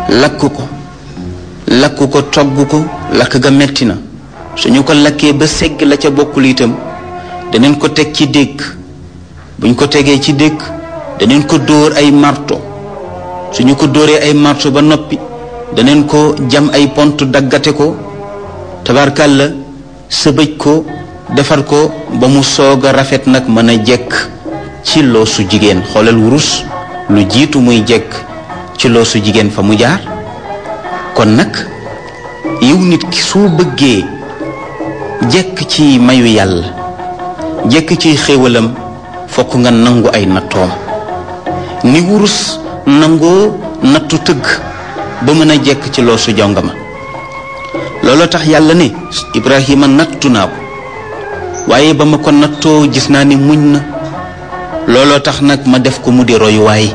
lakk ko lakk ko togg ko lakk ga metti na suñu ko lakkee ba segg la ca bokkul itam daneen ko teg ci dégg buñ ko tegee ci dégg daneen ko dóor ay marto suñu ko dóoree ay marto ba noppi daneen ko jam ay pont daggate ko tabarkàlla sëbëj ko defar ko ba mu soog a rafet nag mën a jekk ci loosu jigéen xoolal wurus lu jiitu muy jekk ci loosu jigéen fa mu jaar kon nag yow nit ki soo bëggee jekk ci mayu yàlla jekk ci xéewalam fokk nga nangu ay nattoom ni wurus nangoo nattu tëgg ba mën a jekk ci loosu jongama looloo tax yàlla ne Ibrahima nattu naa ko waaye ba ma ko nattoo gis naa ni muñ na looloo tax nag ma def ko mu di royuwaay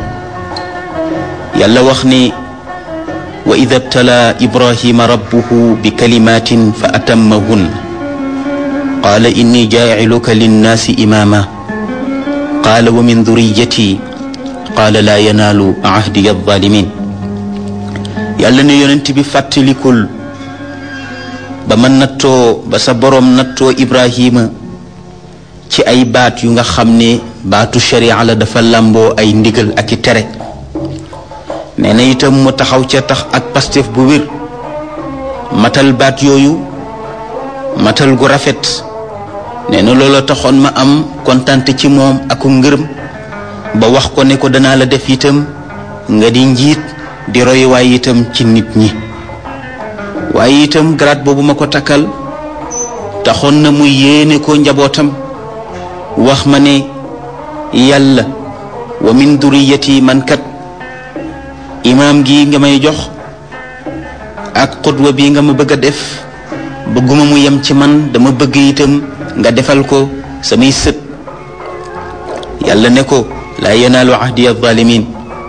yàlla wax ni wa ida btala ibrahima rabbuhu bi kalimatin fa atammahun qaala inni jaaciluka linnaasi imaama qaala wa min duriyati qaala laa yanaalu ahdiya alzalimin yàlla ne yonent bi fàttalikul ba ma nattoo ba sa boroom nattoo ibrahima ci ay baat yu nga xam ne baatu sharia la dafa làmboo ay ndigal ak i tere nee na itam mu taxaw ca tax ak pastef bu wér matal baat yooyu matal gu rafet nee na loola taxoon ma am kontante ci moom aku ngërëm ba wax ko ne ko danaa la def itam nga di njiit di royuwaay itam ci nit ñi waaye itam grade boobu ma ko takkal taxoon na mu yéene ko njabootam wax ma ne yàlla wa min duriyati man kat imaam gi nga may jox ak xutwa bi nga ma bëgg a def bëgguma mu yem ci man dama bëgg itam nga defal ko samay sët yàlla ne ko laa yanaalu ahdi alzalimin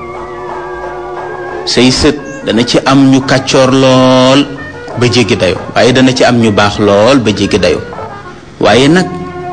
say sët dana ci am ñu kàccoor lool ba jéggi dayo waaye dana ci am ñu baax lool ba jéggi dayo waaye nag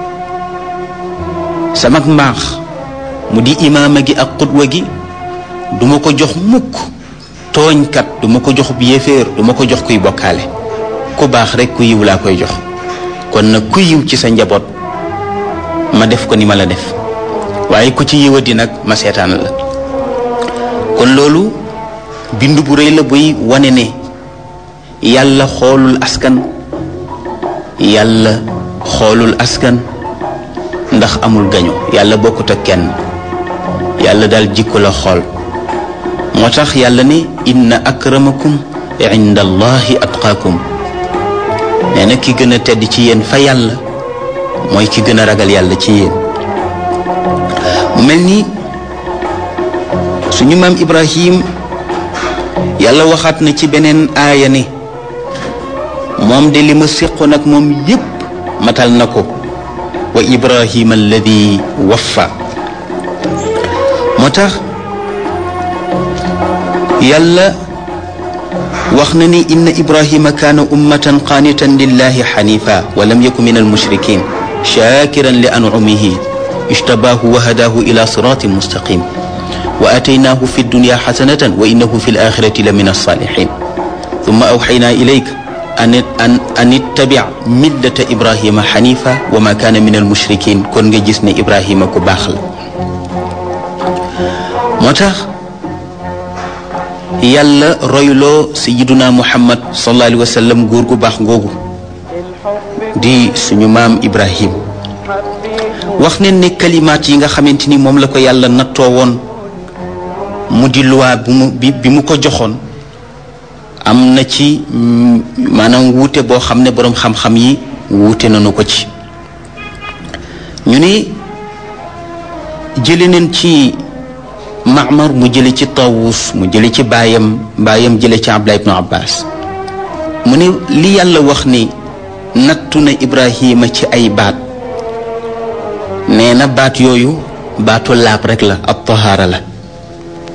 samak mbaax mu di imaama gi ak xutwa gi duma ko jox mukk tooñkat duma ko jox yéeféer duma ko jox kuy bokkaale ku baax rek ku yiw laa koy jox kon nag ku yiw ci sa njaboot ma def ko ni ma la def waaye ku ci yiwadi nag ma seetaan la kon loolu bind bu rëy la buy wane ne yàlla xoolul askan yàlla xoolul askan ndax amul gaño yàlla bokkut ak kenn yàlla daal jikko la xool moo tax yàlla ne inna akramakum inda allahi atqaakum nee na ki gën a tedd ci yéen fa yàlla mooy ki gën a ragal yàlla ci yéen mu mel ni suñu maam ibrahim yàlla waxaat na ci beneen aaya ne moom de li ma séqoon ak moom yépp matal na ko wa ibrahima alladi waffa moo tax yàlla wax na ni inna ibrahima kaana ummatan qaanitan lillahi xanifa wa lam yaku min almushrikin shakiran li anumihi ijtabaahu wa hadaahu ila siratin mustaqim wa ataynaahu fi dunya xasanatan wa innahu fi alaxirati la min alsaalixin thumma awxaynaa ilayka an an an ittabic millata ibrahima xanifa wa ma kaana min almushrikin kon nga gis ne ibrahima ku baax la moo tax yàlla royloo sayiduna muhammad sallallahu alayhi wa sallam góor gu baax ngoogu di suñu maam ibrahim wax ne ne kalimaat yi nga xamante ni moom la ko yàlla nattoo woon mu di luwaa bu mu bi bi mu ko joxoon am na ci maanaam wuute boo xam ne boroom xam-xam yi wuute nañu ko ci ñu ne jële neen ci Maamar mu jële ci Tawus mu jële ci baayam baayam jële ci Abdullah ibnu Abbas mu ne li yàlla wax ni nattu na Ibrahima ci ay baat nee na baat yooyu baatu laab rek la ab tahaara la